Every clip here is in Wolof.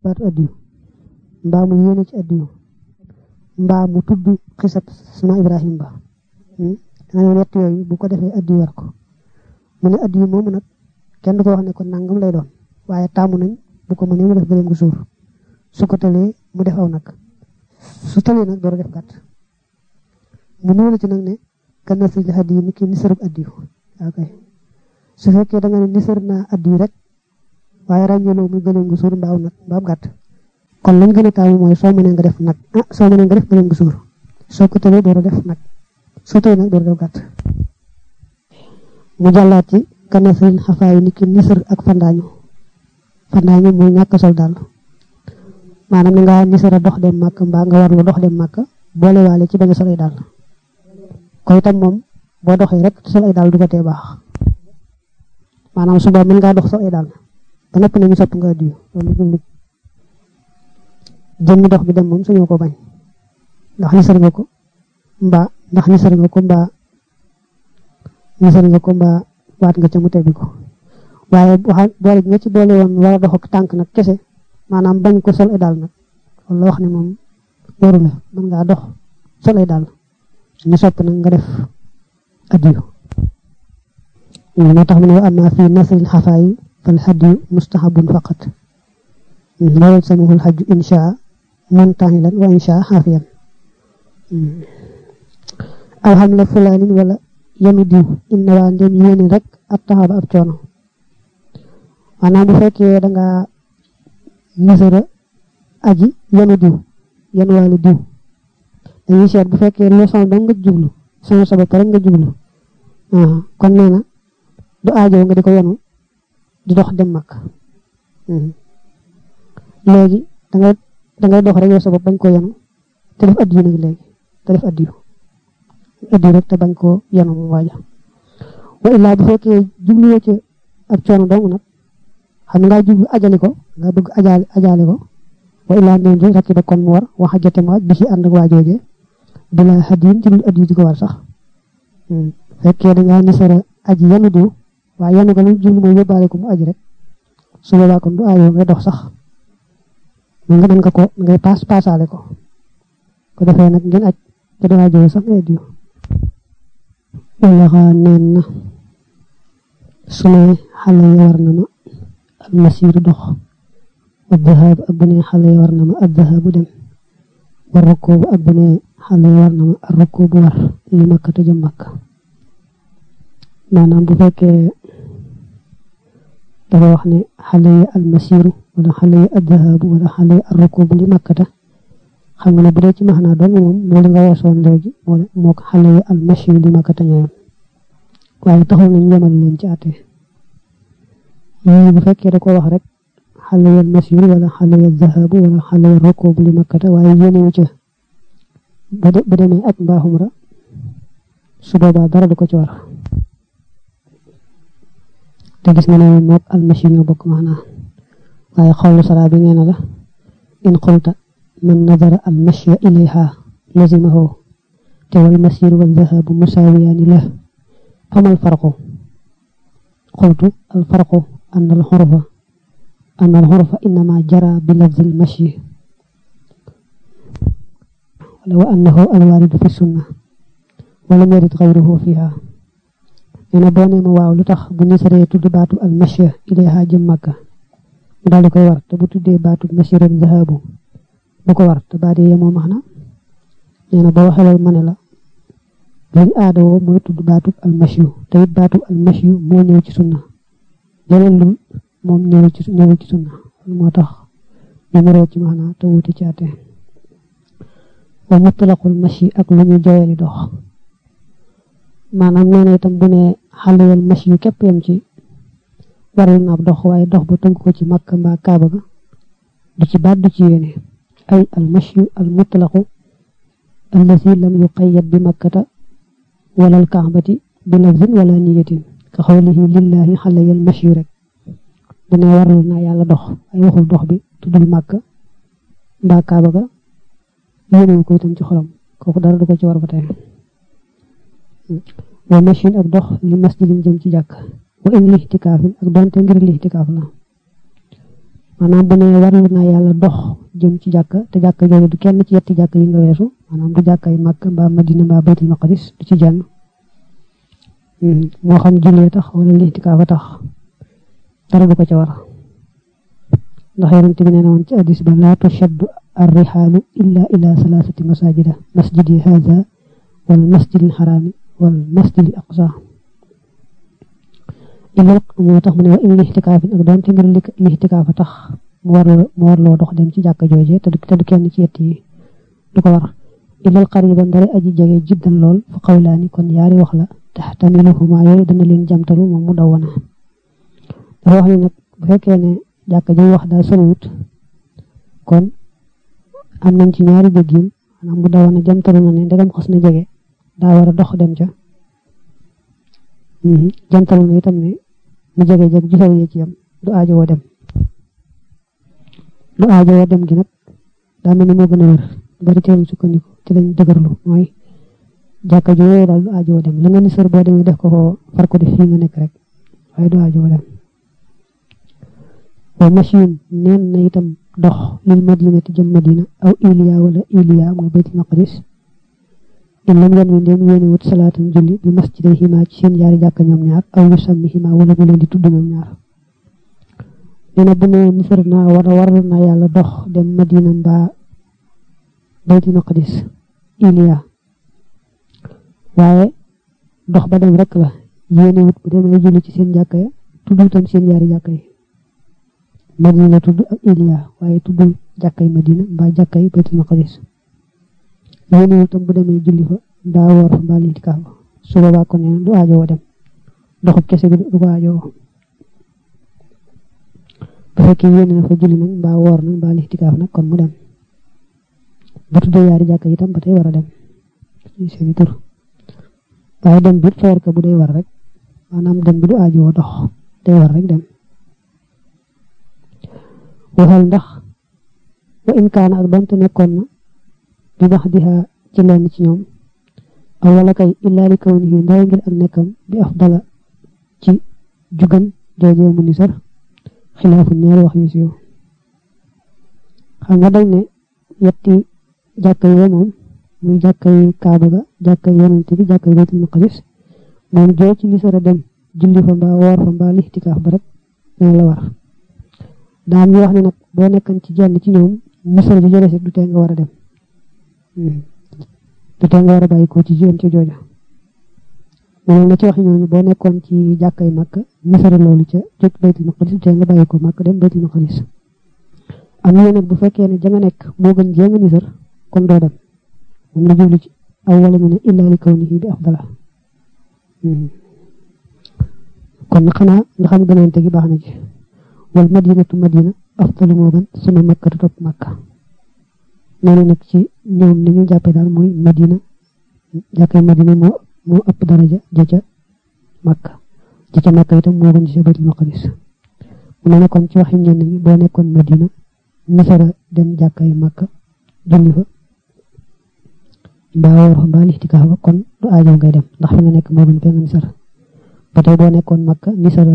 baatu addiyu mbaa mu yéene ci addiyu mbaa mu tudd xisab suna ibrahim ba nga ne ñett yooyu bu ko defee addiyu war ko mu ne addiyu moomu nag kenn du ko wax ne ko nangam lay doon waaye taamu nañ bu ko mënee mu def gëléem gu suur su ko tëlee mu def aw nag su tëlee nag door a def gàtt mu nuyu la ci nag ne kan na si addiyu ni ki nisarub addiyu ok su fekkee da nga ne nisar naa addiyu rek waaye ràññeeloo muy gëléem gu suur mbaaw nag mbaaw gàtt kon lañ gën a taamu mooy soo mënee nga def nag ah soo mënee nga def gëléem gu suur soo ko tëlee door a def nag soo tëlee nag door a def gàtt mu jàllaat ci kanasrin xafaayu ni ki nisar ak fandaañu fandaañu mooy ñàkk sol daal maanaam ni nga nisara dox dem màkk mbaa nga warlu dox dem màkk boole waale ci bañ a sol ay daal ko itam moom boo doxee rek sol ay daal du ko tee baax maanaam suba mën ngaa dox sol ay daal ba noppi nañu sopp nga addiyu loolu jublu jëmmi dox bi dem moom suñu ko bañ ndax nisar nga ko mbaa ndax nisar nga ko mbaa nisar nga ko mbaa waat nga ca mu tebbi ko waaye waxa boole nga ci boole woon war a dox ak tànk nag kese maanaam bañ ko sol ay daal nag loolu la wax ne moom waru la mën ngaa dox sol ay daal ñu sopp nag nga def addiyu moo tax mu ne amma fi nasril xafaayi fal hadiyu mustahabun faqat loolu samahul hajju insha muntahilan wa insha xaafiyan aw xam la fulaanin wala yami diw inna waa ndem yéene rek ab taxaba ab coono maanaam bu fekkee da nga nisara aji yanu diw yanu waale diw dañuy seet bu fekkee leçon da nga jublu sama sa bopp rek nga jublu kon nee na du aajo nga di ko yanu di dox dem mag léegi dangay dangay dox rek yow sa bopp bañ koo yanu te def addiyu nag léegi te def addiyu addiyu rek te bañ koo yanu mu waaja wa illaa bu fekkee jubluwoo ci ab coono dong nag xam nga jublu ajali ko nga bëgg ajaali ajaali ko wa illaa ndem ji rakki ba kon mu war wax jote mu waaj bi ci ànd ak waajooje bila hadiyin ci dul addiyu di ko war sax fekkee da ngaa nisara aji yanu diw waaye yanu ko lu jublu mooy yóbbaale ko mu aji rek su boobaa kon du aajoo ngay dox sax mu nga mën nga ko ngay paas paasaale ko ko defee nag ngeen aj te du aajoo sax ngay diw wala xaa neen na su ne xale yi war na ma al masiiru dox wa dhahab ak bu ne xale yi war na ma al dhahabu dem wa rukkoobu ak bu ne xale yi war na ma al rukkoobu war li makka te jëm makka maanaam bu fekkee dafa wax ne xale yi almasiru wala xale yi addahabu wala xale yi arrukubu li makkata xam nga ne bu dee ci maxnaa doon moom moo li nga weesoon léegi moo moo ko xale yi almasiru li makkata ñooyam waaye taxul nañ yemal leen ci àtte yii bu fekkee da ko wax rek xale yi almasiru wala xale yi addahabu wala xale yi arrukubu li makkata waaye yéenewu ca ba demee aj mbaa xumra su boobaa dara du ko ci war te gis nga ne mook almashi ñoo bokk maanaa waaye xawlu sara bi nee na la in qulta man nadara almashya ilayha lazimahu te wal masir wal dhahabu musawiyaani la fama alfarqu qultu alfarqu an alxurfa an alxurfa innama jara bi lafzi almashyi wala wa annahu alwaridu fi sunna walam yarid gayruhu fiha nee na boo nee ma waaw lu tax bu nisaree tudd baatu al mashya ilayha jëm màkka mu daal di koy war te bu tuddee baatu mashir ak zahabu bu ko war te baat yi yemoo max na nee na boo waxee loolu ma ne la lañ aadawoo mooy tudd baatu al mashyu te it baatu al mashyu moo ñëw ci sunna leneen lu moom ñëwul ci ñëwul ci sunna moo tax numéro ci max na te wuti ci àtte wa mutlaqul mashi ak lu ñu joyali dox maanaam nee na itam bu ne xale yal mash yu képp yam ci waral na ab dox waaye dox ba tënk ko ci makka mbaa kaaba ga du ci baat du ci yéene ay al mashyu al mutlaqu allazi lam yuqayyad bi makkata wala al kaabati bi lafzin wala niyatin ka xawlihi lillahi xale yal mashyu rek bu ne waral na yàlla dox ay waxul dox bi tuddul makka mbaa kaaba ga yéenewu ko itam ci xolam kooku dara du ko ci war ba tey wa machine ak dox li masjidin jëm ci jàkk wa in lixtikaafin ak donte ngir lixtikaaf la maanaam bu ne warlu naa yàlla dox jëm ci jàkka te jàkka jooju du kenn ci yetti jàkka yi nga weesu maanaam du jàkka yi Makka mbaa Madina mbaa Baytul Maqdis du ci jenn moo xam jullee tax wala lixtikaaf a tax dara du ko ca war ndax yonent bi nee na woon ci hadis ba laa tushaddu arrixaalu illa ila salaasati masajida masjidi haza wal masjidil xaraami wal masjidil aqsa ilal moo tax mu ne wa in lixtikaafin ak doon te ngir lixtikaaf a tax mu war mu war loo dox dem ci jàkka jooje te du kenn ci yett yi du ko war ilal qariban dara aji jege jiddan lool fa xawlaani kon yaari wax la taxtamiluhuma yooyu dana leen jamtalu moom mu daw wana dafa wax ni nag bu fekkee ne jàkka ji wax daal soriwut kon am nañ ci ñaari déggin maanaam mu daw wana jamtalu na ne ndegam xas na jege daa war a dox dem ca jamtalu na itam ne mu jege jeg ju sori ci yam du aajo woo dem du aajo woo dem gi nag daa mel ni moo gën a wér bari teelu sukkandiku ci lañ dëgërlu mooy jàkka ju yooyu daal du aajo dem la nga ni sër boo demee def ko ko far ko def fii nga nekk rek waaye du aajo dem wa machine neen na itam dox lil madinati jëm madina aw iliya wala iliya mooy baytul maqdis in lam yan wi ndéem yéene wut salaatan julli bi masjiday xima ci seen yaari jàkka ñoom ñaar aw yu sàmmi xima wala mu leen di tudd ñoom ñaar nee na bu ne nisar naa war war naa yàlla dox dem madina mbaa baytul maqdis iliya waaye dox ba dem rek la yéene wut bu demee julli ci seen jàkka ya tuddul tam seen yaari jàkka yi madina la tudd ak iliya waaye tuddul jàkka yi madina mbaa jàkka yi baytul maqdis yéene wut tam bu demee julli fa mbaa woor fa mbaa litikaaf fa su boobaa kon nee du aajowoo dem doxub kese bi du ko aajowoo bu fekkee yéene na fa julli nag mbaa woor nag mbaa litikaaf nag kon mu dem bu tuddee yaari jàkka yi tam ba tey war a dem seeni tur waaye dem bi feer ka bu day war rek maanaam dem bi du aajowoo dox day war rek dem waxal ndax wa in kaana ak donte nekkoon na bi bax diha ci lenn ci ñoom aw wala kay illaa li kawnihi ndara ngir ak nekkam bi afdala ci jugan joojee mu ni sar xilaafu ñaari wax yu siiw xam nga dañ ne yetti jàkka yee moom muy jàkkay kaaba ga jàkkay yonent bi jàkkay baytul maqdis moom joo ci lisara dem julli fa mbaa woor fa mbaa lixtikaaf ba rek dina la war daam ñu wax ne nag boo nekkan ci jenn ci ñoom misara ji jële du tee nga war a dem du tee nga war a bàyyi ko ci jëm ci jooja moom na ci wax ñooñu boo nekkoon ci jàkkay màkk misara loolu ca jot baytul maqdis du tee nga bàyyi ko màkk dem baytul maqdis am na nag bu fekkee ne ja nga nekk moo gën jee nga misar kon doo dem moom la jublu ci aw wala ñu ne illa li kawnihi bi afdala kon xanaa nga xam gënante gi baax na ci wal madinatu madina afdalu moo gën suma makkatu topp makka nee na nag ci ñoom ni ñu jàppee daal mooy madina jàkkay madina moo moo ëpp daraja ja ca makka ja ca makka itam moo gën ci ca baytul maqdis mu ne kon ci waxi ñenn ñi boo nekkoon madina misara dem jàkkay makka julli fa mbaa woor fa mbaa lixtikaaf ba kon du aajo ngay dem ndax fi nga nekk moo gën fee nga nisara ba tey boo nekkoon makka nisara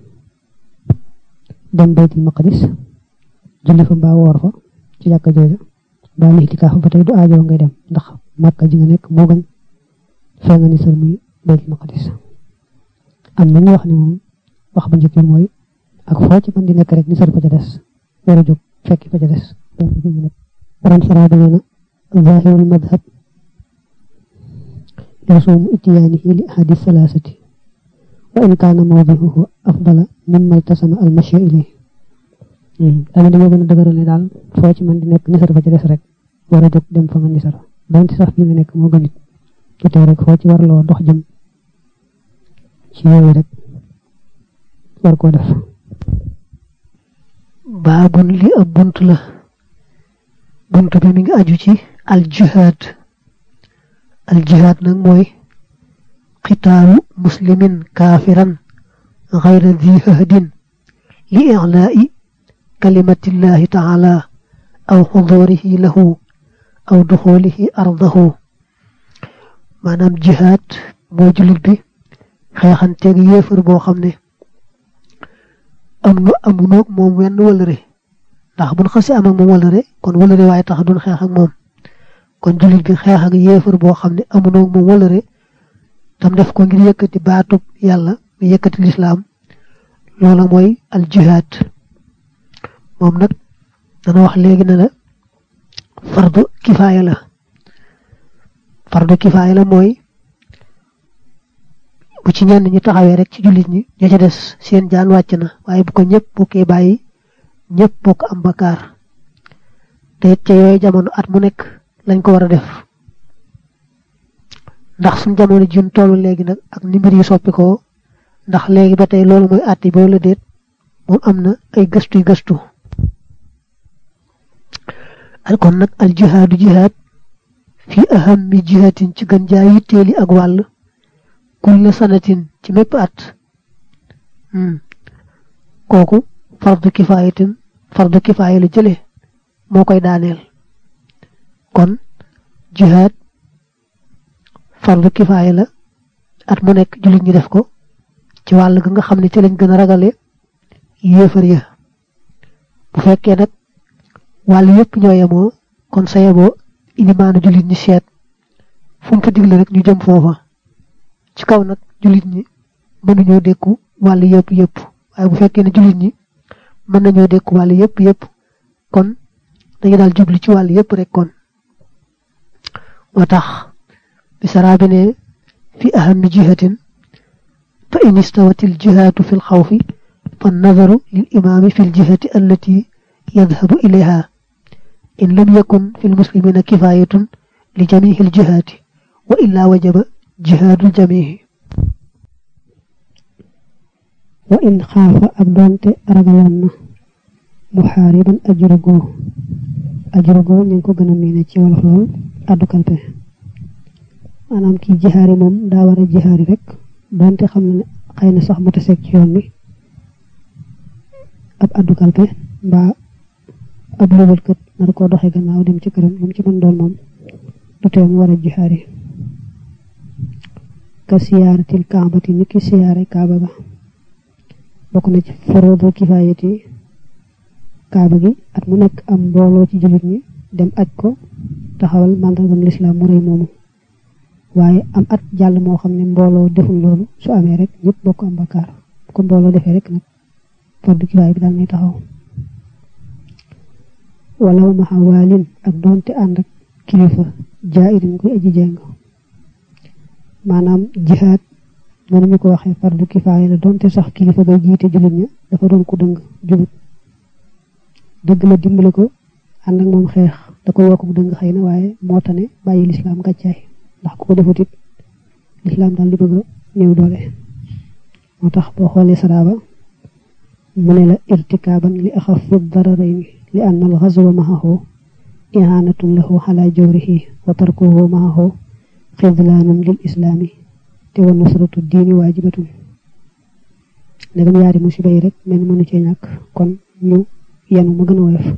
dem baytul maqdis julli fa mbaa woor fa ci jàkka jooja mbaa lixtikaaf ba tey du aajo ngay dem ndax makka ji nga nekk moo gën fee nga nisar muy baytul maqdis am na ñu wax ne moom wax bu njëkk mooy ak foo ci mën di nekk rek nisar fa ca des war a jóg fekki fa ca des borom sara da nee na zahirul madhab يصوم اتيانه لأحد الثلاثة وإن كان موضعه أفضل مما التسم المشي إليه dama dama gën a dëgëral ne daal foo ci man di nekk nisar fa ci des rek war a jóg dem fa nga nisar donte sax fi nga nekk moo gën it ci tey rek foo ci warloo dox jëm ci yooyu rek war koo def baabun li ab bunt la bunt bi mi ngi aju ci al jihaad al jihaad nag mooy qitaalu muslimin kaafiran gayra di hahdin li i'laa'i kalimatillahi taala aw xuduurihi lahu aw duxuulihi ardahu maanaam jihaad mooy jullit bi xeexanteeg yéefar boo xam ne am nu amunoog moom wenn wëlëre ndax buñ xasi am ak moom wëlëre kon wëlëre waaye tax duñ xeex ak moom kon jullit bi xeex ak yéefar boo xam ne amunoo moom wëlëre tam def ko ngir yëkkati baatub yàlla mu yëkkati lislaam loola mooy al jihaad moom nag dana wax léegi ne la fardu kifaaya la fardu kifaaya la mooy bu ci ñenn ñi taxawee rek ci jullit ñi ña ca des seen jaan wàcc na waaye bu ko ñëpp bokkee bàyyi ñëpp bokk am bakkaar te it ca yooyu jamono at mu nekk lañ ko war a def ndax suñ jamono jun tollu léegi nag ak ni mbir yi soppi ko ndax léegi ba tey loolu mooy àtti boo la déet moom am na ay gëstu yu gëstu al kon nag al jihaadu jihaad fi ahammi jihatin ci gën jaa yitteeli ak wàll kulle sanatin ci mépp at kooku fardu kifaayatin fardu kifaaya la jële moo koy daaneel kon jihaad fardu kifaaya la at mu nekk jullit ñi def ko ci wàll ga nga xam ne ci lañ gën a ragale yéefar ya bu fekkee nag wàll yépp ñoo yemoo kon sa yeboo ilimaanu jullit ñi seet fu mu fa digle rek ñu jëm foofa ci kaw nag jullit ñi mënuñoo dékku wàll yépp yépp waaye bu fekkee ne jullit ñi mën nañoo dékku wàll yépp yépp kon dañu daal jubli ci wàll yépp rek kon moo tax bi saraabi ne fi ahami jihatin fa in istawat il jihaatu fi lxawfi fa nadaru lil imaami fi ljihati allati yadhabu ilayha in lam yakun fi lmuslimina kifayatun li jamihi ljihaati wa illa wajaba jihaadul jamihi wa in xaafa ak doonte ragaloon na muxaariban ajuragoo ajuragoo ñu ngi ko gën a miine ci wolof lool addu kalpe maanaam kii jihaari moom daa war a jihaari rek doonte xam ne xëy na sax mu taseeg ci yoon bi ab addu kalpe mbaa ab lubalkat nar koo doxe gannaaw dem ci këram moom ci mën doon moom du tee mu war a jihaari ka siyaaratil kaabati ni ki siyaare kaaba ga bokk na ci forodu kifaayati kaaba gi at mu nekk am mbooloo ci jullit ñi dem aj ko taxawal màndargam lislaam mu rëy moomu waaye am at jàll moo xam ne mbooloo deful loolu su amee rek ñëpp bokk am bakkaar bu ko mbooloo defee rek nag fardu kifaaya bi daal nay taxaw walaw maxa waalin ak doonte ànd ak kilifa jaa'irin koy aji jeng maanaam jihaad noonu ñu ko waxee fardu kifaaya la doonte sax kilifa bay jiite jullit ña dafa doon ko dëng jubut dëgg la dimbale ko ànd ak moom xeex da koy yokk dëng xëy na waaye moo tane bàyyi lislaam gàccaay ndax ku ko defut it lislaam daal di bëgg a néew doole moo tax boo xoolee saraaba mu ne la irtikaaban li axafi dararayni li anna al xazwa maxahu ihanatun lahu xala jawrihi wa tarkuhu maxahu xidlaanun lil islaami te wa nusratu diini waajibatun ndegam yaari musiba yi rek mel mënu cee ñàkk kon ñu yenu ma gën a woyof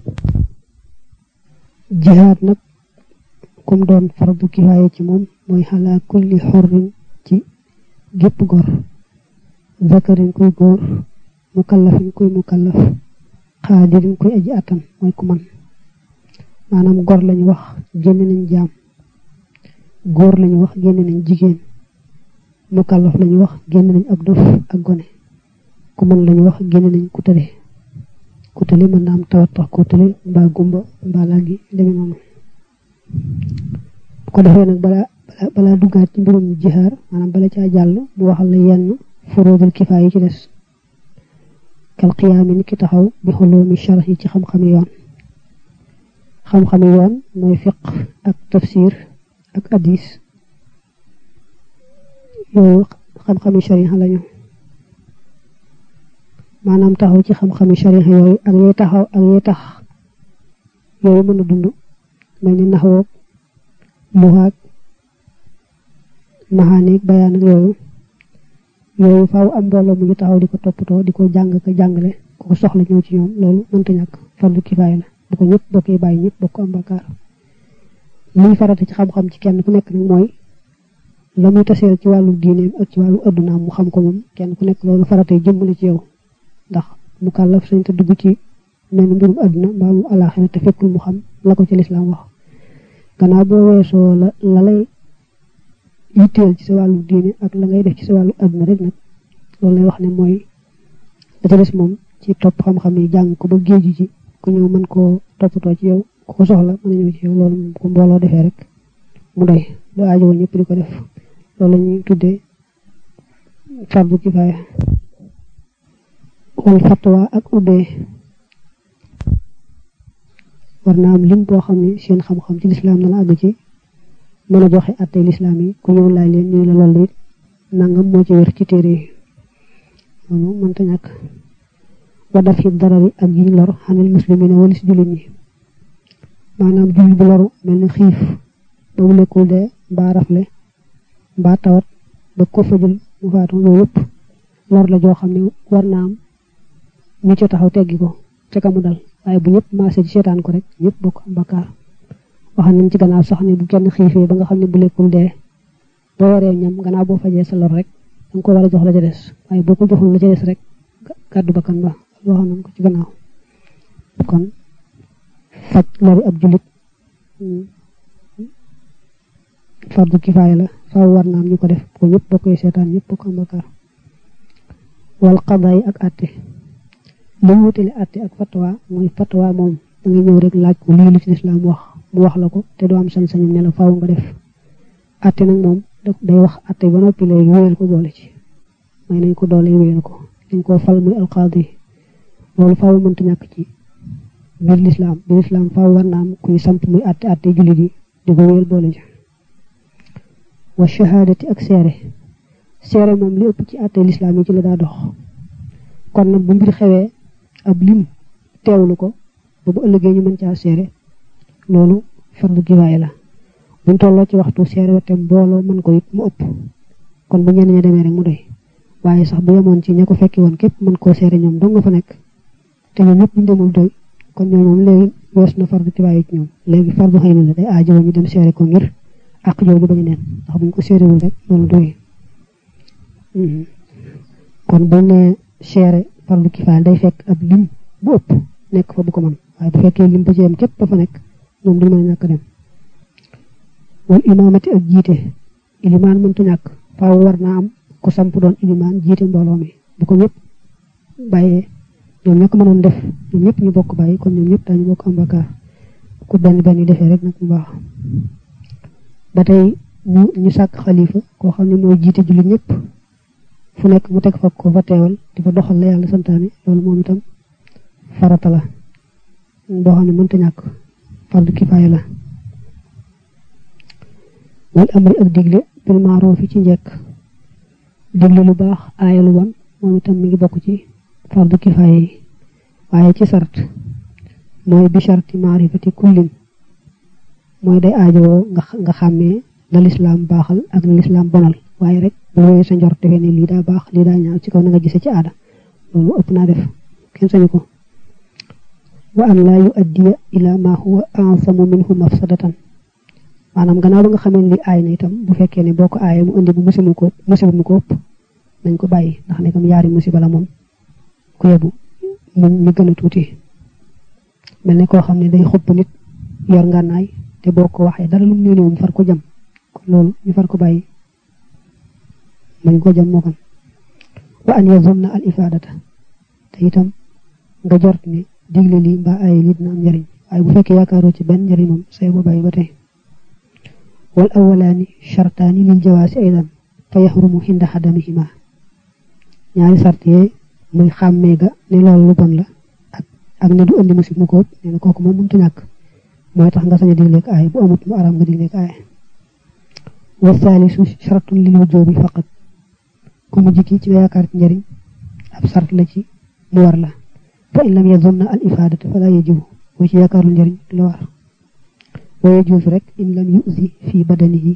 jihaad nag kum doon fardu kifaaya ci moom mooy xalaa kulli xorrin ci gépp gor zakarin kuy góor mukallafin kuy mukallaf xaadirin kuy aji attan mooy ku man maanaam gor lañu wax génn nañ jaam góor lañu wax génn nañ jigéen mukallaf lañu wax génn nañ ab dof ak gone ku mën lañu wax génn nañ ku tële ku tële mën na am tawat tax ku tële mbaa gumba mbaa laa gi demee noonu bu ko defee nag balaa balaa duggaat ci mbirum jihaar maanaam bala caa jàll mu waxal la yenn furuudul kifaaya yi ci des kal qiyaami ni ki taxaw bi xulumi sharx yi ci xam-xami yoon xam-xami yoon mooy fiq ak tafsir ak hadis yooyu xam-xami shariha lañu maanaam taxaw ci xam-xami shariha yooyu ak yee taxaw ak yee tax yooyu mën a dund mel ni naxwoog luxaag maxaaneeg bayaan ak yooyu yooyu faaw am mbooloo mu ngi taxaw di ko toppatoo di ko jàng ka jàngale ku ko soxla ñëw ci ñoom loolu mënta ñàkk fardu kifaaya la bu ko ñëpp bokkee bàyyi ñëpp bokk am bakkaar liy farata ci xam-xam ci kenn ku nekk nag mooy la muy taseel ci wàllu diineem ak ci wàllu addunaam mu xam ko moom kenn ku nekk loolu faratay jëmmale ci yow ndax mu kàllaf sañ te dugg ci mel ni mbirum àdduna mbaa mu alaaxira te fekkul mu xam la ko ci lislaam wax gannaaw boo weesoo la la lay yitteel ci sa wàllu diine ak la ngay def ci sa wàllu àdduna rek nag loolu lay wax ne mooy da ca des moom ci topp xam-xam yi jàng ko ba géeju ci ku ñëw mën koo toppatoo ci yow ku ko soxla mën a ñëw ci yow loolu moom ku mbooloo defee rek mu doy du aajowoo ñëpp di ko def loolu la ñuy tuddee fardu kifaaya wal fatwa ak ubbee war naa am lim boo xam ne seen xam-xam ci lislaam dana àgg ci mën a joxe attey lislaam yi ku ñëw laaj leen ñu la loolu it nangam moo ci wér ci téere yi loolu mënta ñàkk wa daf fi darari ak yiñ lor xanil muslimina walis jullit ñi maanaam jullit bu loru mel ni xiif ba mu lekkul dee mbaa rafle mbaa tawat ba ko fajul mu faatu yooyu yëpp lor la joo xam ne war naa am ñu ca taxaw teggi ko ca ka mu dal waaye bu ñëpp maase ci seetaan ko rek ñëpp bokk am bakkaar wax nañ ci gannaaw sax ne bu kenn xiifee ba nga xam ne bu lekkul dee boo waree ñam gannaaw boo fajee sa lor rek danga ko war a jox la ca des waaye boo ko joxul la ca des rek gàddu bakkan ba wax nañ ko ci gannaaw kon faj lori ab jullit fardu kifaaya la faaw war naam ñu ko def ko ñëpp bokkoy seetaan ñëpp bokk am bakkaar wal qadaay ak àtte li mu wutale àtte ak fatwa mooy fatwa moom da nga ñëw rek laaj ko lii lu ci lislaam wax mu wax la ko te doo am sañ-sañu ne la faaw nga def àtte nag moom day wax àtte ba noppi léegi wéyal ko doole ci may nañ ko doole wéyal ko dañ koo fal muy alqaadi loolu faaw mënta ñàkk ci biir lislaam biir lislaam faaw war naa am kuy samp muy àtte àtte jullit yi di ko wéyal doole ci wa shahaadati ak seere seere moom li ëpp ci àtte lislaam yi ci la daa dox kon nag bu mbir xewee ab lim teewlu ko ba bu ëllëgee ñu mën caa seere loolu fardu kifaaya la buñ tolloo ci waxtu seere wete mbooloo mën ko it mu ëpp kon bu ñenn ña demee rek mu doy waaye sax bu yemoon ci ña ko fekki woon képp mën koo seere ñoom dong nga fa nekk te ñoom ñëpp ñu demul doy kon ñoom moom léegi wees na fardu kifaaya ci ñoom léegi fardu xëy na la day aajo ñu dem seere ko ngir ak jooju bañu neen ndax buñ ko seerewul rek loolu doy kon buñ ne seere fardu kifaaya day fekk ab lim bu ëpp nekk fa bu ko mën waaye bu fekkee lim ba ci yem képp ba fa nekk moom du mën a ñàkk dem wal imaamati ak jiite ilimaan mënta ñàkk faaw war naa am ku samp doon ilimaan jiite mbooloo mi bu ko ñëpp bàyyee ñoom ña ko mënoon def ñoom ñëpp ñu bokk bàyyi kon ñoom ñëpp dañu bokk am bakkaar ku benn benn yi defee rek nag mu baax ba tey ñu ñu sàkk xalifa koo xam ne mooy jiite jullit ñëpp fu nekk mu teg fa ko fa teewal di fa doxal la yàlla santaane loolu moom itam farata la boo xam ne mënta ñàkk fardu kifaaya la wal amri ak digle bil maaroof ci njekk digle lu baax aaya lu bon moom itam mi ngi bokk ci fardu kifaaya yi waaye ci sart mooy bi sharti maarifati kullin mooy day aajowoo nga nga xàmmee la lislaam baaxal ak la lislaam bonal waaye rek bu wéyee sa njort defee ne lii daa baax lii daa ñaaw ci kaw na nga gisee ci aada loolu ëpp naa def kenn sañu ko wa an laa yu addiya ila ma huwa ansamu minhu mafsadatan maanaam gannaaw ba nga xamee li aay na itam bu fekkee ne boo ko aayee mu indi bu musiba ko musiba mu ko ëpp nañ ko bàyyi ndax ne comme yaari musiba la moom ku yebu mu ñu gën a tuuti mel ne koo xam ne day xupp nit yor ngànnaay te boo ko waxee dara lu mu néew mu far ko jam kon loolu ñu far ko bàyyi mañ ko jam moo kan wa an yazunna al ifadata te itam nga jort ne digle lii mbaa ay lii dina am njariñ waaye bu fekkee yaakaaroo ci benn njariñ moom say ba bàyyi ba tey wal awalaani shartaani lil jawaasi aydan fa yaxrumu xinda xadamihima ñaari sart yee muy xàmmee ga ne loolu lu bon la ak ak ne du indi musib mu ko nee na kooku moom mënta ñàkk mooy tax nga sañ a digleeg aay bu amut mu araam nga digleeg aay wa saalisu shartun lil wujoobi faqat ku mu jikki ci nga yaakaar ci njariñ ab sart la ci mu war la fa in lam yazunna al ifadata fala yajibu boo ci yaakaarul njariñ du la war wa yajuuzu rek in lam yuzi fi badanihi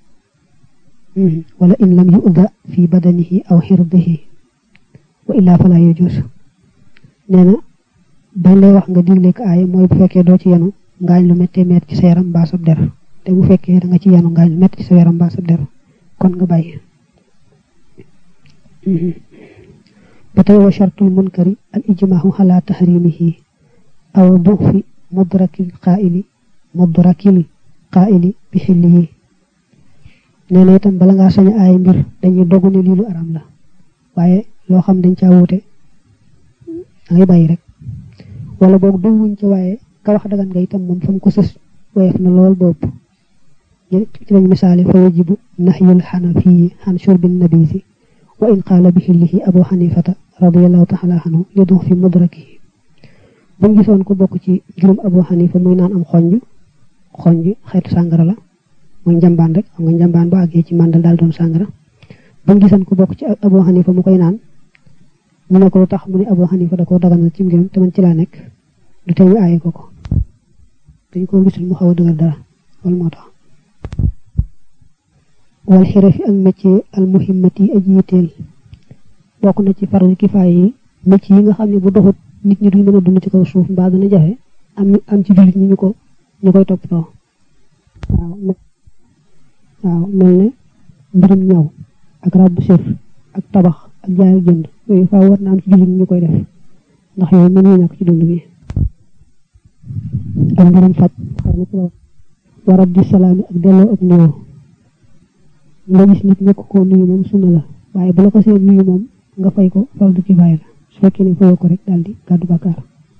wala in lam yuda fi badanihi aw xirdihi wa illa fala yajuuz nee na bañ lay wax nga digle ko aay mooy bu fekkee doo ci yenu ngaañ lu méttee métti ci sa yaram mbaa sab der te bu fekkee da nga ci yenu ngaañ lu métti ci sa yaram mbaa sab der kon nga bàyyi ba tey wa shartul munkari al ijmaahu ala tahrimihi aw dufi mudrakil qaa'ili mudrakil qaa'ili bi xillihi nee na itam bala ngaa sañ aay mbir dañuy dogu ne lii lu aram la waaye loo xam dañ caa wuute da ngay bàyyi rek wala boog doguwuñ ci waaye ka wax dagan nga itam moom fa mu ko sës woyof na lool boobu ci lañ misaali fa yajibu nahyul xanafiyi xan shurbin nabisi wa in qaala bi xillihi abu xanifata radiallahu taala anhu li dox fi mudrakihi buñ gisoon ko bokk ci juróom abu xanifa muy naan am xonj xonj xeetu sàngara la mooy njambaan rek xam nga njambaan bu àggee ci màndal daal doon sàngara buñ gisoon ko bokk ci abu xanifa mu koy naan mu ne ko lu tax mu ne abu xanifa da koo daganal ci mbiram te man ci laa nekk du tey ñu aaye ko ko dañ koo gisul mu xaw a dëgër dara loolu moo tax wal xirafi ak métier al muhimmati yi aji yitteel bokk na ci fardu kifaaya yi métier yi nga xam ne bu doxut nit ñi duñ mën a dund ci kaw suuf mbaa dana jafe am ñu am ci jullit ñi ñu ko ñu koy toppatoo waaw waaw mel ne mbirum ñaw ak rabbu sër ak tabax ak jaay jënd yooyu faaw war na am ci jullit ñi ñu koy def ndax yooyu mën ñu ñàkk ci dund bi ak mbirum faj xëy na ci la warab di salaami ak delloo ak nuyoo nga gis nit ñëkk koo nuyu moom sunna la waaye bu la ko seen nuyu moom nga fay ko fardu kifaaya la su fekkee ne fayoo ko rek daal di gàddu bàkkaar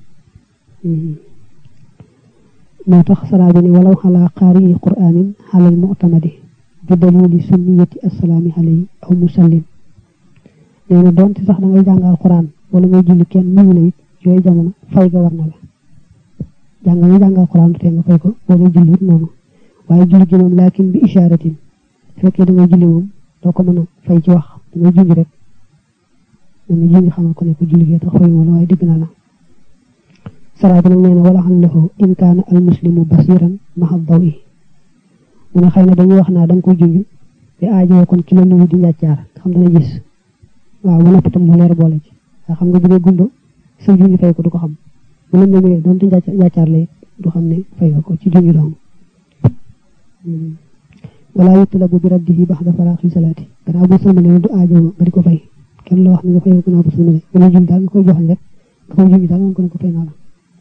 moo tax saraa bi ne walaw xalaa qaari quraanin xalal mu'tamadi bi dalili sunniyati assalaami alayhi aw musallim nee na doonte sax da ngay jàngal quraan wala ngay julli kenn nuyu la it yooyu jamono fay ga war na la jàng nga jàngal quraan te nga fay ko boo ngay julli it noonu waaye julli gi moom laakin bi ishaaratin fekkee da ngay julli moom doo ko mën a fay ci wax da ngay junj rek man ni junj xamal ko ne ko julli gee tax fay wala waaye digg na la saraa bi nag nee na wala xam lahu in kaana al muslimu basiran maxa daw i mu ne xëy na dañuy wax naa da nga koy junj te aajowoo kon ki la nuyu di njàccaar xam dana gis waaw ba noppi tam mu leer boole ci nga xam nga bu dee gumba sa junj fay ko du ko xam bu la nëgee doon te njàccaar lay du xam ne fay ko ci junj doom wala yutlabu bi raddihi baxda faraaxi salaati gannaaw bu sëlmale du aajo nga di ko fay kenn la wax ne nga fay gannaaw bu sëlmale wala junj daal nga koy joxal rek nga koy junj daal nga ko ne ko fay naa la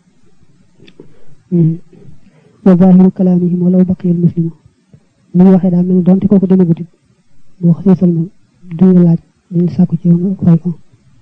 wa zahiru kalaamihim walaw baqiya al muslimu ni ñu waxee daal mel ni donte kooku demagut it boo xasee sëlmal duñ la laaj duñ sàkku ci yow nga fay ko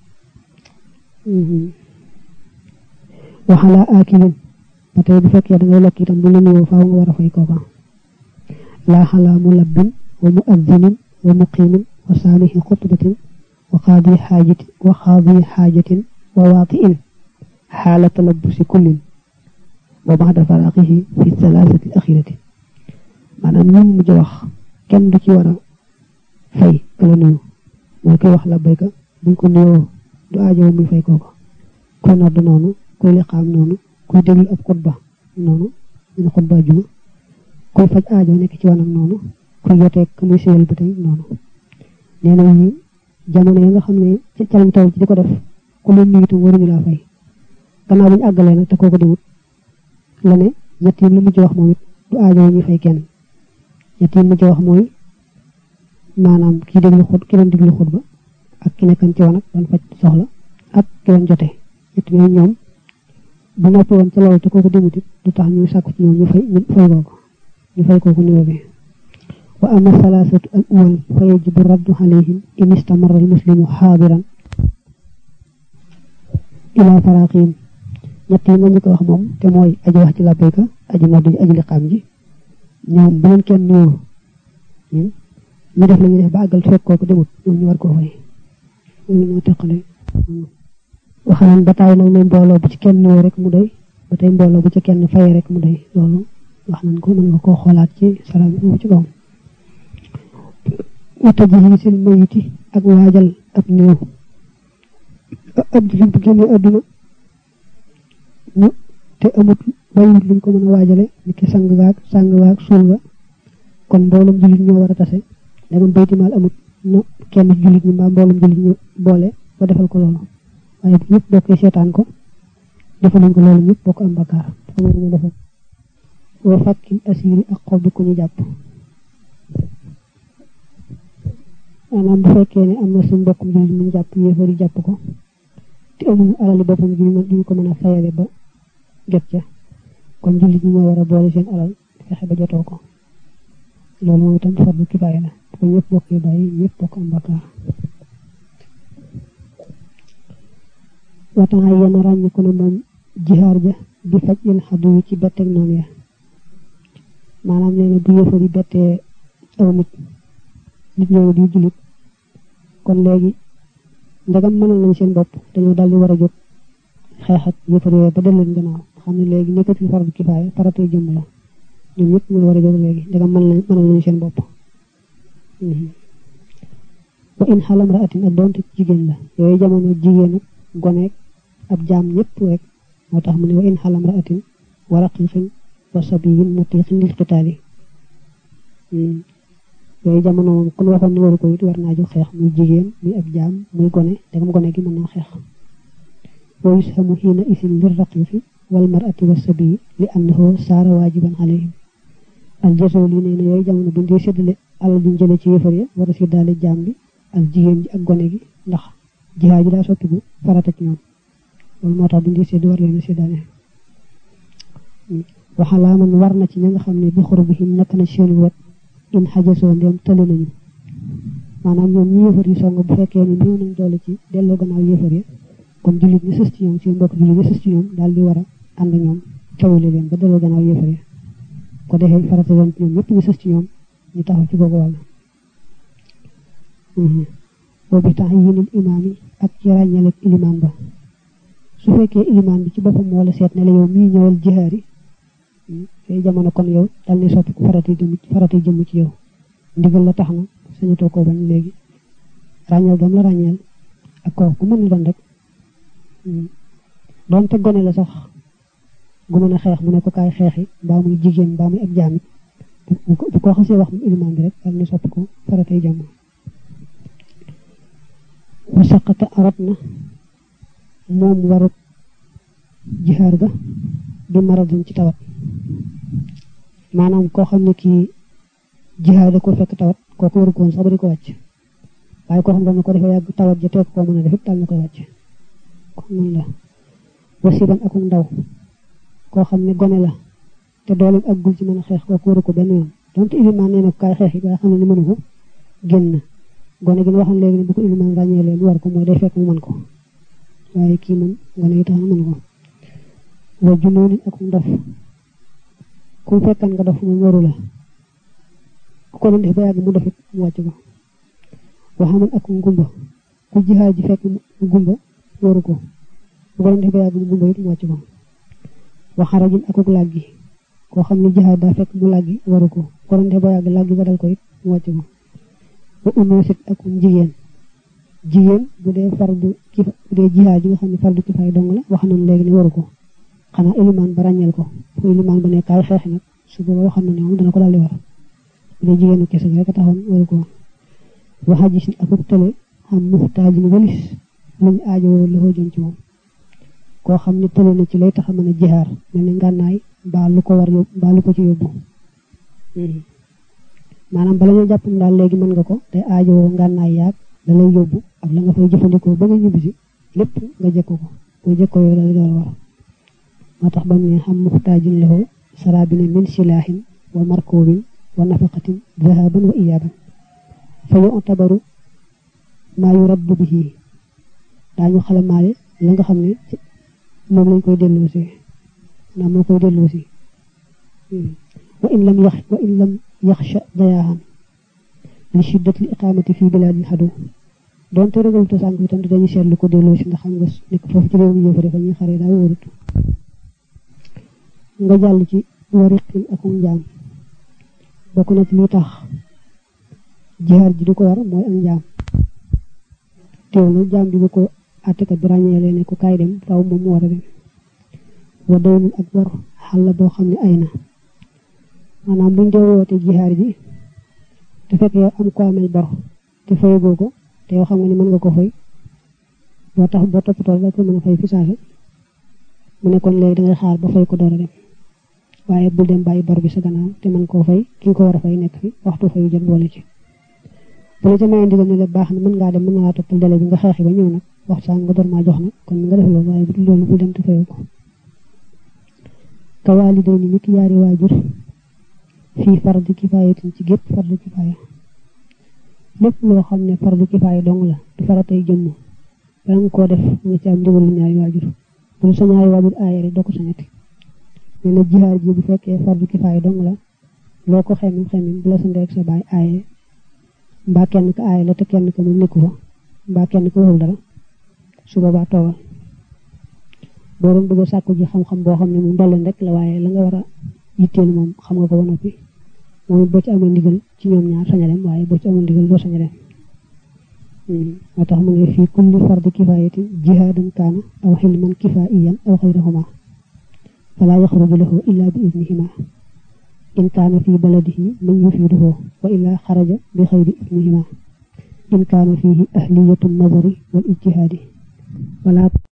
waxalaa aakilin ba tey bu fekkee da ngay lekk itam bu la nuyoo faaw nga war a fay kooka laa xalaa mulabbin wa muazzinin wa muqimin wa saamihi xutbatin wa qaadi xaajatin wa qaadi xaajatin wa waatiin xaala talabbusi kullin wa baxda faraaqihi fi thalathati al axirati maanaam ñi mujj wax kenn du ci war a fay kala nuyu mooy koy wax la bayka buñ ko nuyoo du aajow muy fay kooka kuy nodd noonu kuy liqaam noonu kuy déglu ab xutba noonu ñu xutba juma kuy faj aajo nekk ci wanam noonu kuy yoteeg muy séyal ba tey noonu nee na ñi jamono yi nga xam ne ca lañ toll ci di ko def ku leen nuyitu waruñu laa fay gannaaw bu ñu àggalee nag te kooku di wut la ne ñett yi lu mujj wax moom it du aajo ñu fay kenn ñett yi mujj wax mooy maanaam kii déglu xut ki doon déglu xutba ak ki nekkan ci wanag doon faj soxla ak ki doon jote ñett yooyu ñoom bu noppi woon ca loolu te kooku demut it du tax ñu sàkku ci ñoom ñu fay ñu fay kooku ñu fay kooku niveau bi wa ama salaasatu al awal fa yajibu raddu alayhim in istamara al muslimu xaadiran ila faraqihim ñett yi nga ñu ko wax moom te mooy aji wax ci labbayka aji noddu ji aji liqaam ji ñoom bu leen kenn nuyoo ñu def la ñuy def ba àggal fekk kooku demut ñoom ñu war koo fay loolu moo teqale waxanaan ba taay nag ne mbooloo bu ci kenn nuyoo rek mu doy ba tey mbooloo bu ci kenn fay rek mu doy loolu wax nañ ko mën nga koo xoolaat ci sara bi foofu ci kaw wata ji sil mayiti ak waajal ab néew ab jullit bu génnee àdduna ñu te amut bàyyiwut luñ ko mën a waajale ni ki sang gaag sang gaag suul ga kon mboolum jullit ñoo war a tase dama baytimaal amut na kenn jullit ñi mbaa mboolum jullit ñu boole ba defal ko loolu waaye bu ñëpp bokkee seetaan ko defaluñ ko loolu ñëpp bokk am bakkaar dafa mën ñu defal wa fakkil asiri ak xob bi ku ñu jàpp maanaam bu fekkee ne am na suñ mbokkum jullit mu jàpp yéefari jàpp ko te amuñu alali boppam ju ñu ko mën a fayale ba jot ca kon jullit ñi ñoo war a boole seen alal fexe ba jotoo ko loolu moom itam fardu kifaaya la ko ñëpp bokk yi bàyyi ñëpp bokk am bakkaar watan ay yenn ràññi ko ne moom jihaar ja bi faj in xaddu yi ci betteeg noonu ya maanaam nee na bu yëfar yi bettee aw nit nit ñooñu di jullit kon léegi ndegam mënal nañ seen bopp dañoo daldi war a jóg xeex ak yëfar yooyu ba del leen gannaaw xam ne léegi nekkatul fardu kifaaya faratay jëmm la ñoom ñëpp ñoo war a jóg léegi ndegam mën nañ mënal nañ seen bopp wa in xalam raatin ak doonte jigéen la yooyu jamono jigéen ak goneeg ab jaam ñëpp rek moo tax mu ne wa in xalam raatin wa raqiqin wa sabiyin mutiqin lil qitaali yooyu jamono moom kon waxoon ne waru ko it war naa jóg xeex muy jigéen muy ab jaam muy gone dagam gone gi mën naa xeex wa yushamu xiina isin lir raqiqi wal marati wa sabiyi li annahu saara waajiban alayhim al jasoo lii nee na yooyu jamono buñ dee séddale alal duñ jële ci yëfar ya war a séddaale jaam bi ak jigéen ji ak gone gi ndax jihaad ji daa sottigu farata ci ñoom loolu moo tax buñ dee sédd war leen a séddaale waxalaa man war na ci ña nga xam ne bi xuru bi nekk na ci seen wet in xajasoo ndéem tële nañu maanaam ñoom ñi yëfar yi song bu fekkee ne néew nañ doole ci delloo gannaaw yëfar ya kon jullit ñi sës ci ñoom seen mbokk jullit ñi sës ci ñoom daal di war a ànd ñoom tawale leen ba delloo gannaaw yëfar ya ko defee farata yoon ci ñoom ñëpp ñu sës ci ñoom ñu taxaw ci googu wàll boobu tax yénil imaam yi ak ci ràññaleeg ilimaan ba su fekkee ilimaan bi ci boppam wala seet ne la yow mii ñëwal jihaar yi fay jamono kon yow dal ni soppi farata jëm farata jëm ci yow ndigal la tax na sañatoo koo bañ léegi ràññal doom la ràññeel ak kooku ku mën doon rek doon te gone la sax gu mën a xeex mu ne ko kaay xeexi mbaa muy jigéen mbaa muy ab jaamit bu ko xasee wax mu ilimaan bi rek dal ni soppi ko faratay jàmm wa saqata arat na moom warut jihaar ga bi maradin ci tawat maanaam koo xam ne kii jihaar da ko fekk tawat kooku waru ko woon sax ba di ko wàcc waaye koo xam ne ko defee yàgg tawat ja teek koo mën a def it dal na koy wàcc kon noonu la wasiban akum ndaw koo xam ne gone la te dooleem ak gul ci mën a xeex kooku waru ko benn yoon donte ilimaan nee na ko kaay xeex yi waaye xam ne ni mënu ko génn gone gi ñu waxoon léegi ne bu ko ilimaan ràññee leen war ko mooy day fekk mu mën ko waaye kii moom gone yi tax na mën ko wa junoonin akum dof ku fekkan nga dof moom waru la ku ko doon def ba yàgg mu dofit mu wàcc ko waxaman akum gumba ku jihaar ji fekk mu gumba waru ko ku ko doon def ba yàgg mu gumba it mu wàcc ko waxarajin akuk làggi koo xam ne jihaar daa fekk mu làggi waru ko ku ko doon def ba yàgg làggi ba dal ko it mu wàcc ko wa unoosit akum jigéen jigéen bu dee fardu kifa bu dee jihaar ji nga xam ne fardu kifaay dong la wax nañ léegi ne waru ko xanaa ilimaan ba ràññeel ko fu ilimaan ba ne kaay xeexi nag su booba waxoon na ne moom dana ko daldi war bu dee jigéenu kese rek a taxoon waru ko waxa gis ni akuk tële xam muxtaajin walis luñ aajowoo la jëm ci moom koo xam ne tële na ci lay tax a mën a jihaar mel ni ngànnaay mbaa lu ko war yóbbu mbaa lu ko ci yóbbu maanaam bala ñoo jàpp daal léegi mën nga ko te aajowoo ngànnaay yaag da lay yóbbu ak la nga fay jëfandikoo ba nga ñibbisi lépp nga jëkko ko boo jëkkoo yow dal door war moo tax ba mu ne xam muxtaajin lahu sarabina min silaahin wa markubin wa nafaqatin dahaban wa iyaaban fa yu'tabaru maa yuraddu bihi daañu xalamaale la nga xam ne moom lañ koy delloosi maanaam moo koy delloosi wa in lam yax wa in lam yaxsha dayaahan li shiddati l iqamati fi bilaadil xadu doonte ragal to sànk itam dañuy seetlu ko delloosi ndax xam nga nekk foofu ci réew mi yëfare fa ñuy xaree daa wóorut nga jàll ci wariqin akum njaam bokk na ci li tax jihaar ji du ko war mooy am njaam teew na jaam bi bu ko àttekat bi ràññeelee ne ko kaay dem faaw moom mu war a dem wa daynun ak bor xàll boo xam ne ay na maanaam buñ dee woote jihaar ji te fekk yow am ko amel bor te fayagoo ko te yow xam nga ni mën nga ko fay boo tax boo toppatoo la ko mën a fay fi saasa mu ne kon léegi dangay xaar ba fay ko door a dem waaye bul dem bàyyi bor bi sa gannaaw te mën koo fay ki nga ko war a fay nekk fi waxtu fayu jot boole ci bu la ca mayee ndigal ne la baax na mën ngaa dem mën na laa toppal délai bi nga xeexi ba ñëw nag waxtu saa nga door maa jox nag kon nga def loolu waaye bu dul loolu bul dem te fayu ko ka waaliday ni niki yaari waajur fii fardi kifaayatin ci gépp fardi kifaaya lépp loo xam ne fardi kifaaya dong la du faratay jëmm bala nga koo def nga ci am ndigalu ñaari waajur bu sa ñaari waajur aaye rek doo ko sañati nee na jihaar ji bu fekkee fardu kifaaya dong la loo ko xemim xemim bu la sa ndey ak sa baay aaye mbaa kenn ka aaye la te kenn ka moom nekku fa mbaa kenn ka waxul dara su boobaa toogal boo doon bëgg a sàkku ji xam-xam boo xam ne moom dolleen rek la waaye la nga war a yitteel moom xam nga ko ba noppi moom boo ci amee ndigal ci ñoom ñaar sañ a dem waaye boo ci amee ndigal doo sañ a dem moo tax mu ne fii kulli fardi kifaayati jihaadan kaana aw xilman kifaa'iyan aw xayrahuma falaa yaxruju lahu illa bi idnihima in kaana fi baladihi man yufiiduhu wa illaa xaraja bi xayri idnihima in kaana fihi ahliyatu nazari wal ijtihaadi wala